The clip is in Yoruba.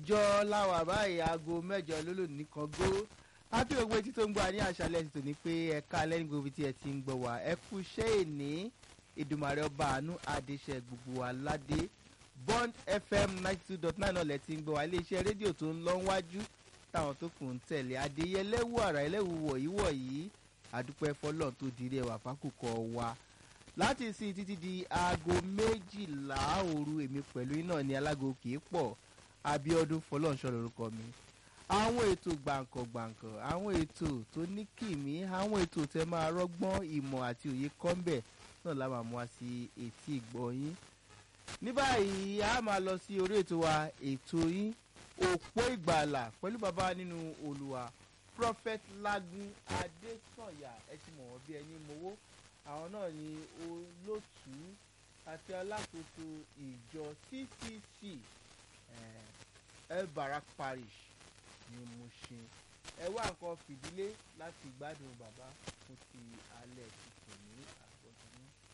jọ láwà báyìí aago mẹ́jọ lólò nìkan gó ápì gbogbo etí tó ń gbọ́ ní àṣálẹ́ ti tò ní pé ẹ̀ka lẹ́yìn gbogbo tí ẹ ti ń gbọ́ wá ẹ kú iṣẹ́ ìní ìdùmàrè ọba àánú adéṣẹ́ gbogbo aládé bond fm ninety two dot nine ọ̀lẹ́ ti ń gbọ́ wá iléeṣẹ́ rédíò tó ń lọ wájú táwọn tó kù ń tẹ̀lé adéyẹlẹ́wù àrà ẹlẹ́wù wọ̀nyí wọ̀nyí àdúpẹ́ fọlọ́n tó dirí ẹwà fákùkọ wa láti sin títí di aago méjìlá òru èmi pẹ̀lú iná ní alágo kìí pọ̀ abiodun fọlọ́nṣọ́ lorúkọ mi àwọn ètò gbàǹkàngbàǹkàn àwọn ètò tó ní kìmí àwọn ètò tẹ máa rọ́gbọ́n ìmọ̀ àti òye kọ́ńbẹ̀ náà la máa mú wa sí etí ìgbọ̀nyín ní báyìí a máa lọ sí orí ètò wa ètò yín òpó ìgbàlà pẹ̀lú bàbá nínú olùwà prophet lagun adesanya ẹ ti mọ̀ wọ́n bí ẹni mowó àwọn náà ni olótùú àti alákòóso ìjọ ccc el barak parish ní mushin ẹ wá nǹkan fìdílé láti gbádùn bàbá fún ti